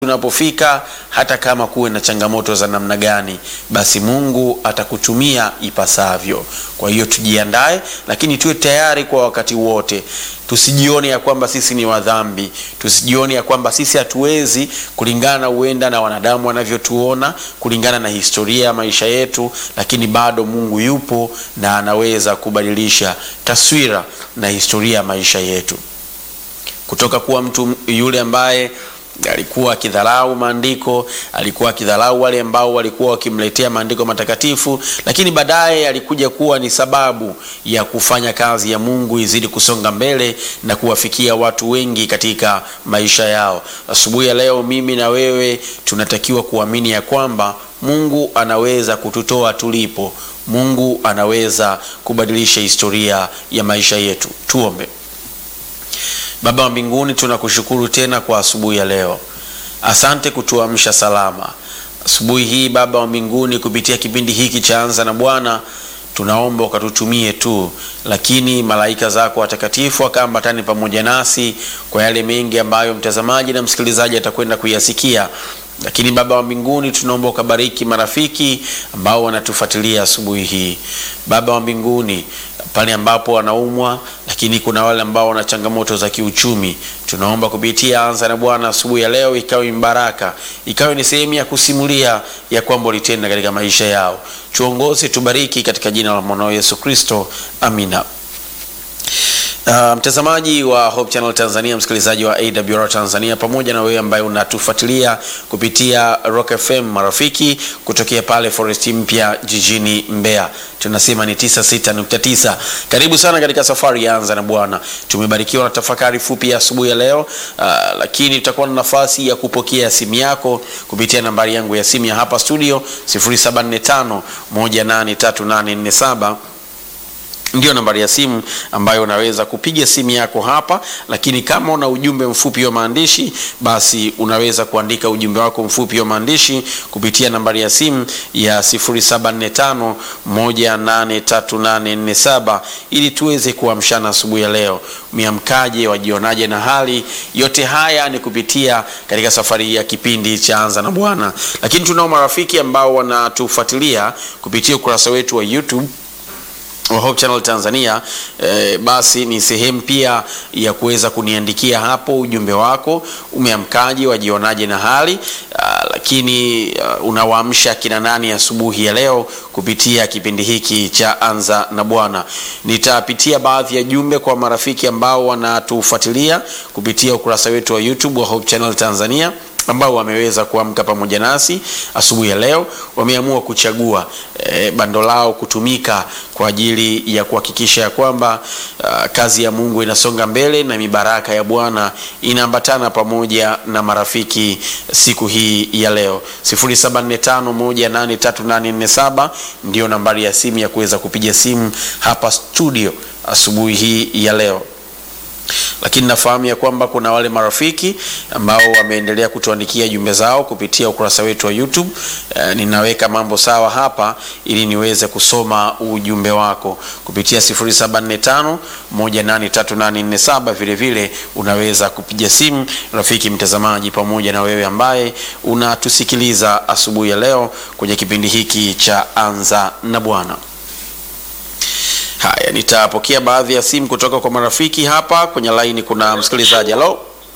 unapofika hata kama kuwe na changamoto za namna gani, basi Mungu atakutumia ipasavyo. Kwa hiyo tujiandae, lakini tuwe tayari kwa wakati wote. Tusijione ya kwamba sisi ni wadhambi, tusijione ya kwamba sisi hatuwezi, kulingana huenda na wanadamu wanavyotuona, kulingana na historia ya maisha yetu, lakini bado Mungu yupo na anaweza kubadilisha taswira na historia ya maisha yetu kutoka kuwa mtu yule ambaye alikuwa akidharau maandiko, alikuwa akidharau wale ambao walikuwa wakimletea maandiko matakatifu, lakini baadaye alikuja kuwa ni sababu ya kufanya kazi ya Mungu izidi kusonga mbele na kuwafikia watu wengi katika maisha yao. Asubuhi ya leo, mimi na wewe tunatakiwa kuamini ya kwamba Mungu anaweza kututoa tulipo. Mungu anaweza kubadilisha historia ya maisha yetu. Tuombe. Baba wa mbinguni, tunakushukuru tena kwa asubuhi ya leo. Asante kutuamsha salama asubuhi hii. Baba wa mbinguni, kupitia kipindi hiki cha Anza na Bwana, tunaomba ukatutumie tu, lakini malaika zako watakatifu wakaambatane pamoja nasi kwa yale mengi ambayo mtazamaji na msikilizaji atakwenda kuyasikia. Lakini Baba wa mbinguni, tunaomba ukabariki marafiki ambao wanatufuatilia asubuhi hii. Baba wa mbinguni, pale ambapo wanaumwa, lakini kuna wale ambao wana changamoto za kiuchumi, tunaomba kupitia Anza na Bwana asubuhi ya leo ikawe mbaraka, ikawe ni sehemu ya kusimulia ya kwamba ulitenda katika maisha yao. Tuongoze, tubariki katika jina la mwanao Yesu Kristo, amina. Uh, mtazamaji wa Hope Channel Tanzania, msikilizaji wa AWR Tanzania, pamoja na wewe ambaye unatufuatilia kupitia Rock FM marafiki kutokea pale Forest Mpya jijini Mbeya, tunasema ni 96.9. Karibu sana katika safari ya Anza na Bwana. Tumebarikiwa na tafakari fupi ya asubuhi ya leo, uh, lakini tutakuwa na nafasi ya kupokea simu yako kupitia nambari yangu ya simu ya hapa studio 0745 183847 ndio nambari ya simu ambayo unaweza kupiga simu yako hapa, lakini kama una ujumbe mfupi wa maandishi, basi unaweza kuandika ujumbe wako mfupi wa maandishi kupitia nambari ya simu ya 0745183847 ili tuweze kuamshana asubuhi ya leo. Miamkaje, wajionaje na hali yote haya ni kupitia katika safari ya kipindi cha Anza na Bwana, lakini tunao marafiki ambao wanatufuatilia kupitia ukurasa wetu wa YouTube wa Hope Channel Tanzania. Eh, basi ni sehemu pia ya kuweza kuniandikia hapo ujumbe wako, umeamkaje, wajionaje na hali uh, lakini uh, unawaamsha kina nani asubuhi ya leo kupitia kipindi hiki cha Anza na Bwana. Nitapitia baadhi ya jumbe kwa marafiki ambao wanatufuatilia kupitia ukurasa wetu wa YouTube wa Hope Channel Tanzania ambao wameweza kuamka pamoja nasi asubuhi ya leo, wameamua kuchagua e, bando lao kutumika kwa ajili ya kuhakikisha ya kwamba uh, kazi ya Mungu inasonga mbele na mibaraka ya Bwana inaambatana pamoja na marafiki siku hii ya leo. 0745183847 ndio nambari ya simu ya kuweza kupiga simu hapa studio asubuhi hii ya leo lakini nafahamu ya kwamba kuna wale marafiki ambao wameendelea kutuandikia jumbe zao kupitia ukurasa wetu wa YouTube. E, ninaweka mambo sawa hapa ili niweze kusoma ujumbe wako kupitia 0745183847. Vile vile unaweza kupiga simu rafiki mtazamaji, pamoja na wewe ambaye unatusikiliza asubuhi ya leo kwenye kipindi hiki cha Anza na Bwana. Haya, nitapokea baadhi ya simu kutoka kwa marafiki hapa kwenye line. Kuna msikilizaji. Halo,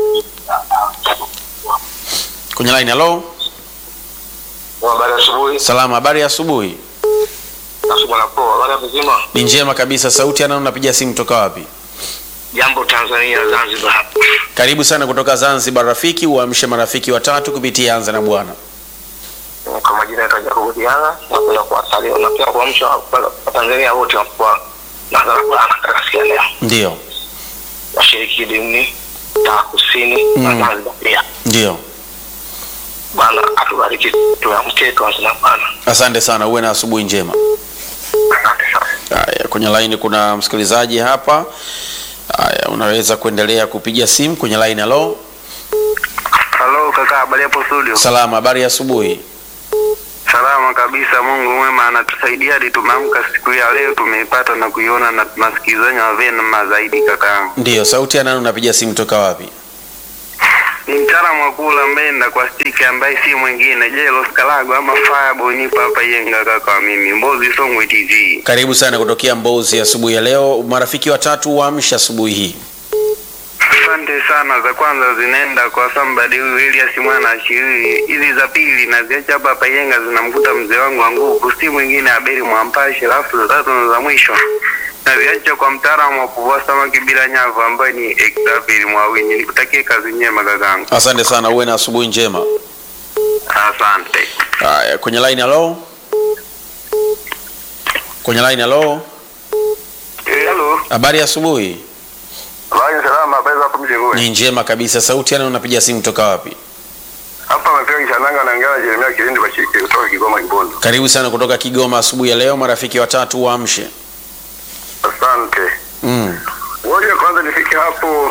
kwenye line. Halo, Habari ya asubuhi. salama. Habari ya asubuhi. Asubuhi na poa. Habari ya mzima. Ni njema kabisa. Sauti ana unapiga simu kutoka wapi? Jambo Tanzania Zanzibar hapa. Karibu sana kutoka Zanzibar rafiki, uamshe marafiki watatu kupitia Anza na Bwana. Kwa majina ya Jacob Diana, napenda kuwasalia na pia kuamsha Watanzania wote kwa Nazara Bwana katika siku ya leo. Ndio, Washiriki dini ta kusini na Mm. Zanzibar pia. ndio. Bwana atubariki tuamke tuanze na Bwana. Asante sana, uwe na asubuhi njema. Asante sana. Haya, kwenye line kuna msikilizaji hapa. Haya, unaweza kuendelea kupiga simu kwenye line. Halo, Halo kaka, habari hapo studio? salama. Habari ya asubuhi. Salama kabisa, Mungu mwema anatusaidia hadi tumeamka siku ya leo, tumeipata na kuiona na tunasikizanya vyema zaidi kakaangu. Ndio, sauti ya nani unapiga simu toka wapi? ni mtaalamu wa kula mbenda kwa stiki ambaye si mwingine Jelos Kalago ama Fireball nipo hapa Yenga kaka wa mimi Mbozi Songwe TZ. Karibu sana kutokea Mbozi asubuhi ya leo. Marafiki watatu waamsha asubuhi hii. Asante sana. Za kwanza zinaenda kwa somebody huyu Elias mwana ashiri. Hizi za pili naziacha hapa hapa Yenga zinamkuta mzee wangu wa nguvu, si mwingine Abeli Mwampashe. Alafu za tatu na za mwisho naziacha kwa mtaalamu wa kuvua samaki bila nyavu ambaye ni Exavili Mwawinyi. Nikutakie kazi njema kakangu. Asante sana, uwe na asubuhi njema. Asante. Haya, kwenye line halo. Kwenye line halo. Hello. Habari ya asubuhi. Habari salama, habari hapo mjengoni. Ni njema kabisa. Sauti yana unapiga simu toka wapi? Hapa amepiga kishananga na ngala Jeremia Kilindi kwa chiki kutoka Kigoma Kibondo. Karibu sana kutoka Kigoma asubuhi ya leo. Marafiki watatu waamshe. Asante. Mm. Ngoja kwanza nifike hapo.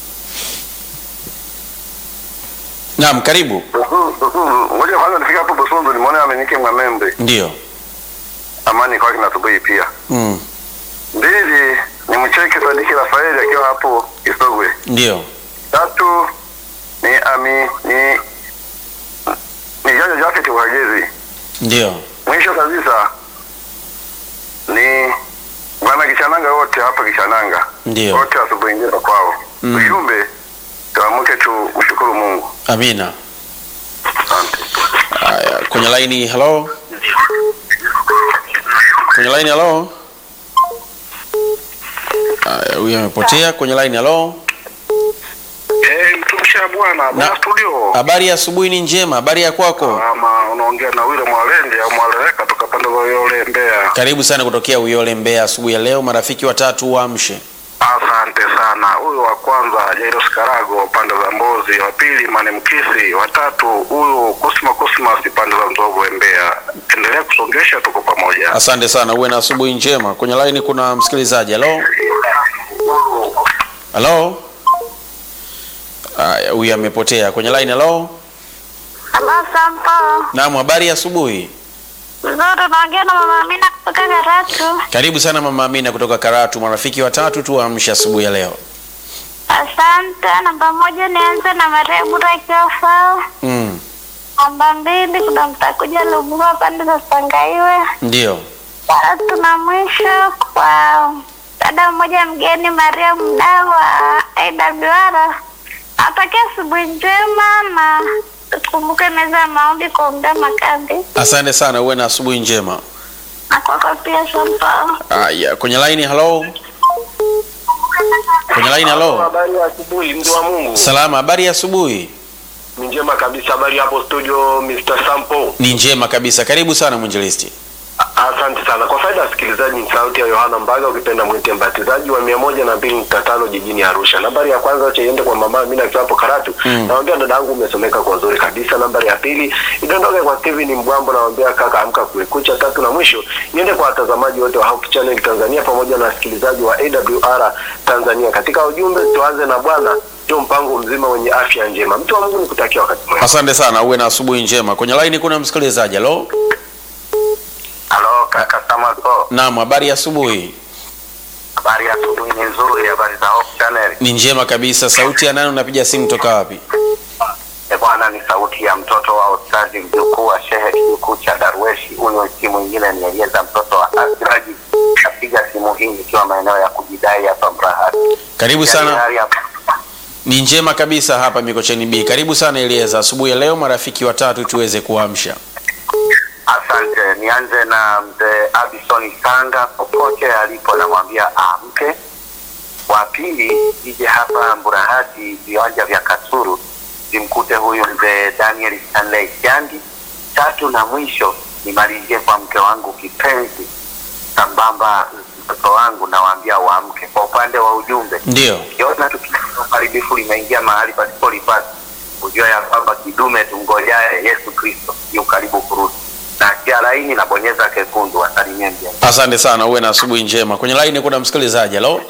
Naam, karibu. Busu- Busu- Ngoja kwanza nifike hapo Busunzu nimuone amenike Mwamembe. Ndio. Amani kwa kina asubuhi pia. Mm. Mbili ni mcheke Sadiki Rafaeli akiwa hapo Kisogwe. Ndio. Tatu ni ami ni ni Jaja Jafet Uhagezi. Ndio. Mwisho kabisa ni bwana Kishananga wote hapa Kishananga. Ndio. Wote asubuhi njema kwao. Mm. Ujumbe tuamke tu mshukuru Mungu. Amina. Asante. Haya, kwenye line hello. Kwenye line hello. Haya, huyu amepotea kwenye line hello. Eh, mtumishi wa Bwana, Na- bwana studio. Habari ya asubuhi ni njema. Habari ya kwako? Ama unaongea na Wile Mwalende au Mwaleweka toka pande za Yole Mbeya. Karibu sana kutokea Uyole Mbeya asubuhi ya leo. Marafiki watatu waamshe. Asante sana. Huyu wa kwanza Jairos Karago pande za Mbozi, wa pili Mane Mkisi, wa tatu huyu Kusma Kusma si pande za Nzovu Mbeya. Endelea kusongesha, tuko pamoja. Asante sana, uwe na asubuhi njema. Kwenye line kuna msikilizaji. Halo, halo. Haya, huyu amepotea kwenye line. Halo, Halo Sampo, naam, habari ya asubuhi. nzuri. Naongea na mama Amina kutoka Karatu. Karibu sana mama Amina kutoka Karatu. Marafiki watatu tu waamshe asubuhi ya leo. Asante. Namba moja nianze na Maria Bura akiwa Fao. Mm, Namba mbili kuna mtakuja Lubua pande za Sangaiwe. ndio. Tatu na mwisho kwa dada mmoja mgeni Maria mdau wa AWR. Natakia asubuhi njema na tukumbuke meza ya maombi kwa muda makambi Asante sana, uwe na asubuhi njema. na kwako pia Sampo. Haya, kwenye line. Halo, kwenye line. Halo, Habari ya asubuhi, mtu wa Mungu. salama. Habari ya asubuhi. Ni njema kabisa. Habari hapo studio, Mr. Sampo. Ni njema kabisa. Karibu sana mwinjilisti. Asante sana kwa faida ya wasikilizaji, ni sauti ya Yohana Mbaga, ukipenda mwite mbatizaji wa mia moja na mbili nukta tano jijini Arusha. Nambari ya kwanza acha iende kwa mama Amina akiwa hapo Karatu. Mm. Nawambia dada yangu umesomeka kwa uzuri kabisa. Nambari ya pili idondoke kwa Steven Mbwambo, nawambia kaka amka kuekucha. Tatu na mwisho iende kwa watazamaji wote wa Hope Channel Tanzania pamoja na wasikilizaji wa AWR Tanzania. Katika ujumbe tuanze na Bwana ndio mpango mzima wenye afya njema. Mtu wa Mungu nikutakia wakati mwema. Asante sana, uwe na asubuhi njema. Kwenye line kuna msikilizaji. Halo, Halo kaka Samaso, naam, habari ya asubuhi. habari ya asubuhi ni nzuri, habari za Hope Channel. Ni njema kabisa. Sauti ya nani? Unapiga simu toka wapi? E bwana, ni sauti ya mtoto wa ustazi mjukuu wa shehe kijukuu cha Darweshi. Huyo si mwingine ni Elieza mtoto wa Asiraji. Napiga simu hii nikiwa maeneo ya kujidai hapa Mrahati. Karibu Yaani sana. hali hapa- Ni njema kabisa hapa Mikocheni B. Karibu sana Elieza, asubuhi ya leo marafiki watatu tuweze kuamsha. Asante, nianze na mzee Abison Sanga popote alipo, namwambia amke. Wa pili ije hapa Mburahati, viwanja vya Kasuru, zimkute huyu mzee Daniel Stanley Jandi. Tatu na mwisho nimalizie kwa mke wangu kipenzi, sambamba mtoto wangu, nawaambia waamke. Kwa upande wa ujumbe, Ndio. ukiona tukio la uharibifu limeingia mahali pasipolipasa, kujua ya kwamba kidume tumgojaye Yesu Kristo yu karibu kurudi. Na kia laini na bonyeza kekundu, wasalimie mjeni. Asante sana, uwe na asubuhi njema. Kwenye line kuna msikilizaji. Halo,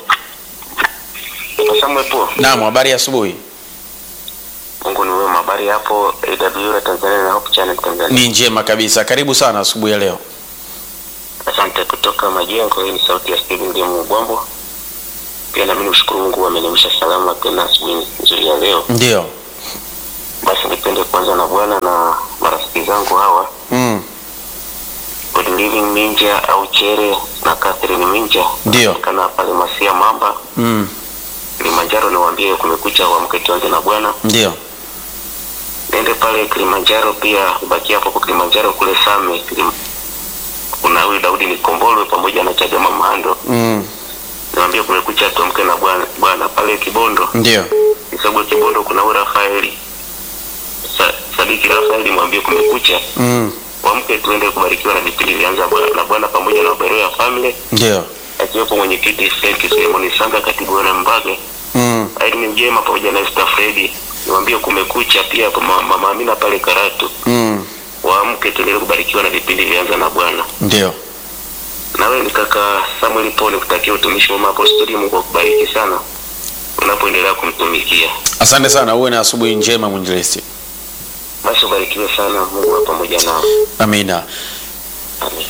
Samuel po, naam, habari ya asubuhi. Mungu ni wema. Habari hapo AWR Tanzania na Hope Channel Tanzania. Ni njema kabisa. Karibu sana asubuhi ya leo. Asante kutoka Majengo. Hii ni sauti ya Steven Ndimu Bwambo. Pia nami nimshukuru Mungu ameniamsha salama tena asubuhi nzuri ya leo. Ndio. Basi nipende kuanza na Bwana na marafiki zangu hawa Mm. Good Living Minja au Chere na Catherine Minja Ndio. kana pale Masia Mamba Mm. Kilimanjaro, niwaambie kumekucha, uamke tuanze na Bwana. Ndio. Nende pale Kilimanjaro pia, ubaki hapo kwa Kilimanjaro kule Same Kilim... kuna huyu Daudi Nikombolwe pamoja na Chagama Mahando, Mm. niwaambie kumekucha, tuamke na Bwana. Bwana pale Kibondo Ndio. Kisogwe Kibondo kuna huyu Rafaeli Sa, Sadiki Rafaeli, mwambie kumekucha, Mm. uamke tuende kubarikiwa na vipindi vyanza Bwana- na Bwana pamoja na Uberoya ya family Ndio. akiwepo mwenyekiti Frank Sulemani Sanga, katibu wa Mbage Mm. Irene Mjema pamoja na Esther Fredi, niwaambie kumekucha pia kwa ma- mama Amina pale Karatu, Mm. waamke tuendelee kubarikiwa na vipindi vyanza na Bwana. Ndio. Na wewe ni kaka Samuel Paul, nikutakia utumishi mwema hapo studio. Mungu akubariki sana unapoendelea kumtumikia, Asante sana, uwe na asubuhi njema mwinjilisti. basi ubarikiwe sana. Mungu awe pamoja nao, Amina. amen.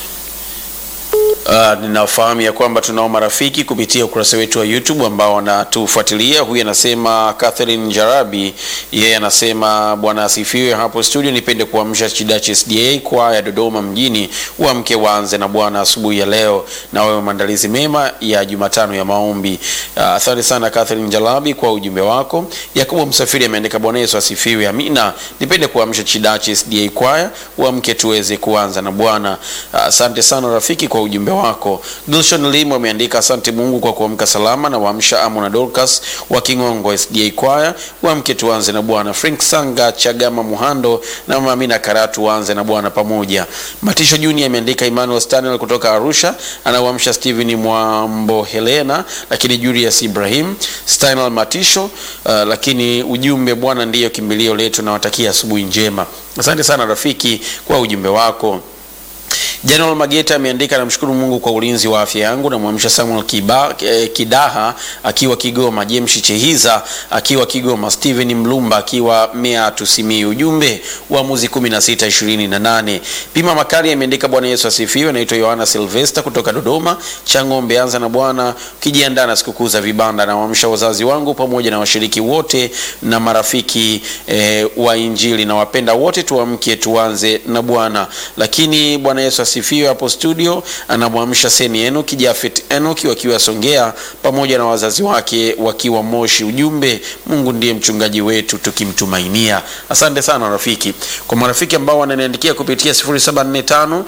Uh, ninafahamu ya kwamba tunao marafiki kupitia ukurasa wetu wa YouTube ambao wanatufuatilia. Huyu anasema Catherine Jarabi, yeye anasema bwana asifiwe hapo studio. Nipende kuamsha Chidachi SDA kwaya Dodoma mjini, uamke waanze na Bwana asubuhi ya leo, na wewe maandalizi mema ya Jumatano ya maombi. Uh, asante sana Catherine Jarabi kwa ujumbe wako. Yakobo Msafiri ameandika Bwana Yesu asifiwe, amina. Nipende kuamsha Chidachi SDA kwaya, uamke tuweze kuanza na Bwana. Uh, Asante sana rafiki kwa ujumbe wako. Gilshon Lim ameandika asante Mungu kwa kuamka salama na waamsha Amo na Dorcas wa Kingongo SDA kwaya, uamke tuanze na Bwana. Frank Sanga Chagama Muhando na Mama Amina Karatu waanze na Bwana pamoja. Matisho Junior ameandika Emmanuel Stanley kutoka Arusha anawamsha Steven Mwambo Helena, lakini Julius Ibrahim Stanley Matisho. Uh, lakini ujumbe Bwana ndiyo kimbilio letu, nawatakia asubuhi njema. Asante sana rafiki kwa ujumbe wako. General Mageta ameandika namshukuru Mungu kwa ulinzi wa afya yangu. Namwamsha Samuel Kiba, eh, Kidaha akiwa Kigoma, James Chehiza akiwa Kigoma, Steven Mlumba akiwa Meatu Simiyu. Ujumbe Waamuzi 16:28. Pima Makali ameandika Bwana Yesu asifiwe. Naitwa Yohana Silvester kutoka Dodoma, Chang'ombe. Anza na Bwana ukijiandaa na sikukuu za vibanda. Nawaamsha wazazi wangu pamoja na washiriki wote na marafiki eh, wa Injili na wapenda wote, tuamke tuanze na Bwana. Lakini Bwana Yesu asifiwe. Hapo studio anamwamsha Seni Enoki, Jafet Enoki wakiwa Songea pamoja na wazazi wake wakiwa Moshi. Ujumbe, Mungu ndiye mchungaji wetu tukimtumainia. Asante sana rafiki. Kwa marafiki ambao wananiandikia kupitia 0745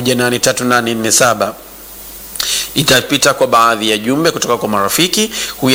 183847 itapita kwa baadhi ya jumbe kutoka kwa marafiki. Huyu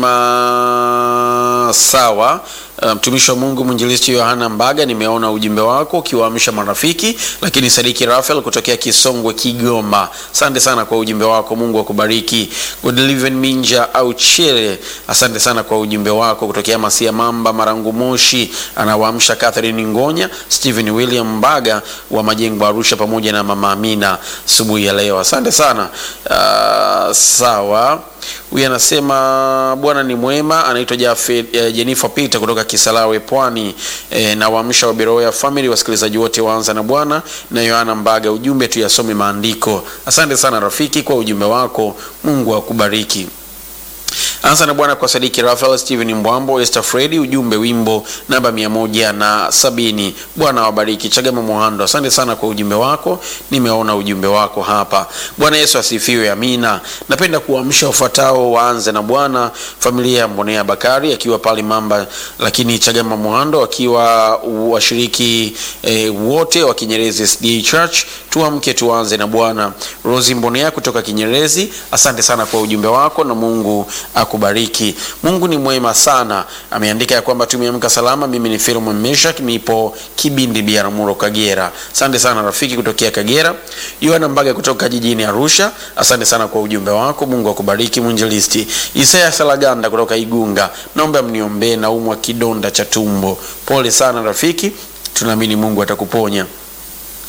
anasema sawa. Uh, mtumishi wa Mungu mwinjilisti Yohana Mbaga, nimeona ujumbe wako ukiwaamsha marafiki. Lakini Sadiki Rafael kutokea Kisongwe, Kigoma, asante sana kwa ujumbe wako, Mungu akubariki. Godliven Minja au Chere, asante sana kwa ujumbe wako kutokea Masia Mamba, Marangu Moshi, anawaamsha Catherine Ngonya, Stephen William Mbaga wa Majengo Arusha, pamoja na Mama Amina asubuhi ya leo, asante sana. Uh, sawa huyu anasema Bwana ni mwema. Anaitwa Jafe eh, Jennifer Peter kutoka Kisarawe Pwani. Eh, na waamsha wa Beroya Family, wasikilizaji wote waanza na Bwana na Yohana Mbaga. Ujumbe tuyasome maandiko. Asante sana rafiki kwa ujumbe wako, Mungu akubariki. Anza na Bwana kwa Sadiki Rafael, Steven Mbwambo, Esther Fredi. Ujumbe wimbo namba mia moja na sabini. Bwana wabariki. Chagama Muhando, asante sana kwa ujumbe wako, nimeona ujumbe wako hapa. Bwana Yesu asifiwe, amina. Napenda kuamsha wafuatao waanze na Bwana, familia ya Mbonea Bakari akiwa pale Mamba, lakini Chagama Muhando akiwa washiriki eh, wote wa Kinyerezi SDA Church. Tuamke tuanze na Bwana. Rosi Mbonea kutoka Kinyerezi, asante sana kwa ujumbe wako na Mungu akubariki. Mungu ni mwema sana. Ameandika ya kwamba tumeamka salama. Mimi ni Philemon Meshak, nipo Kibindi Biaramuro, Kagera. Asante sana rafiki kutokea Kagera. Yohana Mbaga kutoka jijini Arusha, asante sana kwa ujumbe wako. Mungu akubariki mwinjilisti. Isaya Salaganda kutoka Igunga, naomba mniombee, naumwa kidonda cha tumbo. Pole sana rafiki, tunaamini Mungu atakuponya.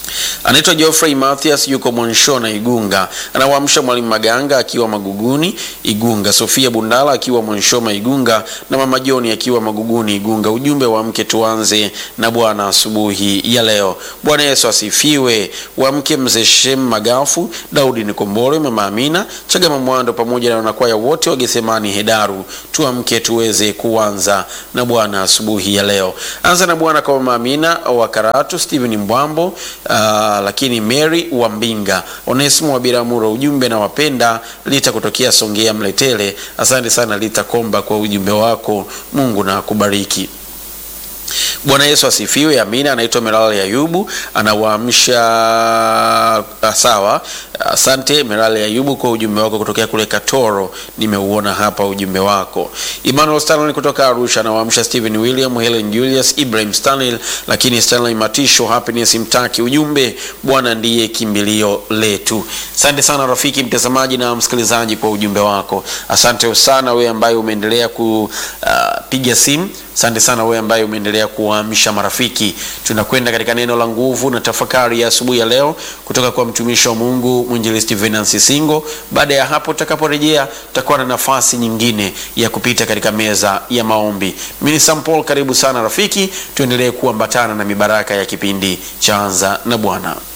anaitwa Geoffrey Mathias yuko Mwanshona Igunga, anawaamsha mwalimu Maganga akiwa Maguguni Igunga, Sofia Bundala akiwa Mwanshoma Igunga na mama Joni akiwa Maguguni Igunga. Ujumbe wa mke tuanze na Bwana asubuhi ya leo. Bwana Yesu asifiwe. Wa mke mzee Shem Magafu, Daudi Nikombole, mama Amina Chagama Mwando pamoja na wanakwaya wote wa Gethsemani Hedaru, tuamke tuweze kuanza na Bwana asubuhi ya leo. Anza na Bwana kwa mama Amina wa Karatu, Steven Mbwambo, uh, lakini Mary wa Mbinga, Onesimo wa Biramuro. Ujumbe na wapenda Lita kutokea Songea Mletele. Asante sana Lita Komba kwa ujumbe wako, Mungu na akubariki. Bwana Yesu asifiwe. Amina. Anaitwa Merali Ayubu, anawaamsha sawa. Asante Merali Ayubu kwa ujumbe wako kutokea kule Katoro, nimeuona hapa ujumbe wako. Emmanuel Stanley kutoka Arusha anawaamsha Stephen William, Helen Julius, Ibrahim Stanley, lakini Stanley Matisho, Happiness Mtaki. Ujumbe, Bwana ndiye kimbilio letu. Asante sana rafiki mtazamaji na msikilizaji kwa ujumbe wako. Asante sana wewe ambaye umeendelea kupiga uh, simu Asante sana wewe ambaye umeendelea kuwaamsha marafiki. Tunakwenda katika neno la nguvu na tafakari ya asubuhi ya leo kutoka kwa mtumishi wa Mungu mwinjilisti Venansi Singo. Baada ya hapo, tutakaporejea tutakuwa na nafasi nyingine ya kupita katika meza ya maombi. Mimi ni Sam Paul, karibu sana rafiki, tuendelee kuambatana na mibaraka ya kipindi cha Anza na Bwana.